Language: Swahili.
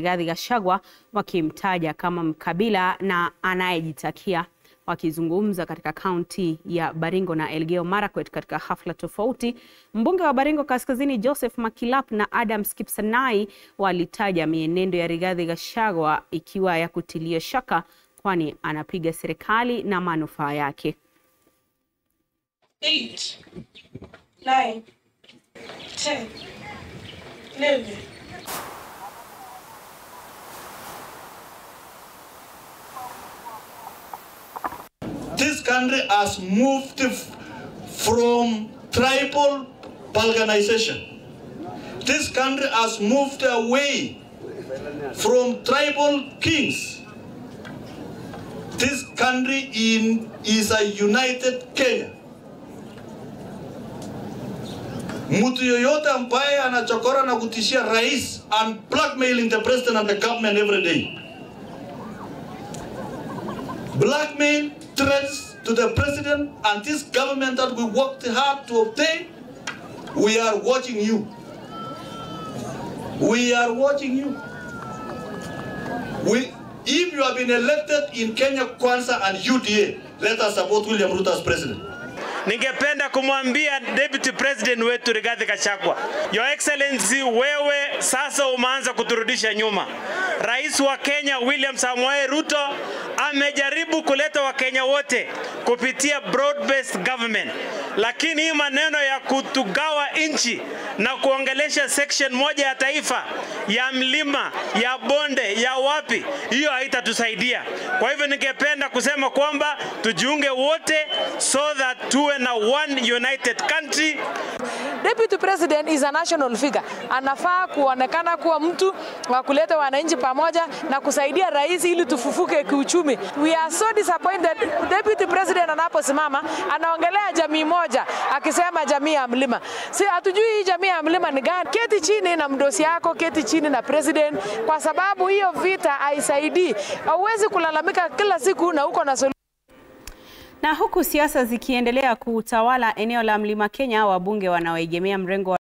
Rigathi Gachagua wakimtaja kama mkabila na anayejitakia. Wakizungumza katika kaunti ya Baringo na Elgeyo Marakwet katika hafla tofauti, mbunge wa Baringo Kaskazini Joseph Makilap na Adams Kipsanai walitaja mienendo ya Rigathi Gachagua ikiwa ya kutilia shaka, kwani anapiga serikali na manufaa yake. eight, nine, ten, eleven. This country has moved f- from tribal balkanization. This country has moved away from tribal kings. This country in, is a united Kenya. Mtu yoyote ambaye anachokora na kutishia rais and blackmailing the president and the government every day. Blackmail threats to the president and this government that we worked hard to obtain. We are watching you. We are watching you. We, if you have been elected in Kenya Kwanza and UDA, let us support William Ruto as president. Ningependa kumwambia Deputy President wetu Rigathi Gachagua, Your Excellency, wewe sasa umeanza kuturudisha nyuma. Rais wa Kenya William Samoei Ruto amejaribu kuleta Wakenya wote kupitia broad based government, lakini hii maneno ya kutugawa nchi na kuongelesha section moja ya taifa ya mlima ya bonde ya wapi, hiyo haitatusaidia. Kwa hivyo ningependa kusema kwamba tujiunge wote so that tuwe na one united country Deputy President is a national figure. Anafaa kuonekana kuwa mtu wa kuleta wananchi pamoja na kusaidia rais ili tufufuke kiuchumi. We are so disappointed. Deputy President anaposimama anaongelea jamii moja akisema jamii ya mlima. Si hatujui hii jamii ya mlima ni gani? Keti chini na mdosi yako, keti chini na president, kwa sababu hiyo vita haisaidii. Hauwezi kulalamika kila siku na uko na Na huku siasa zikiendelea kutawala eneo la Mlima Kenya, wabunge wanaoegemea mrengo wa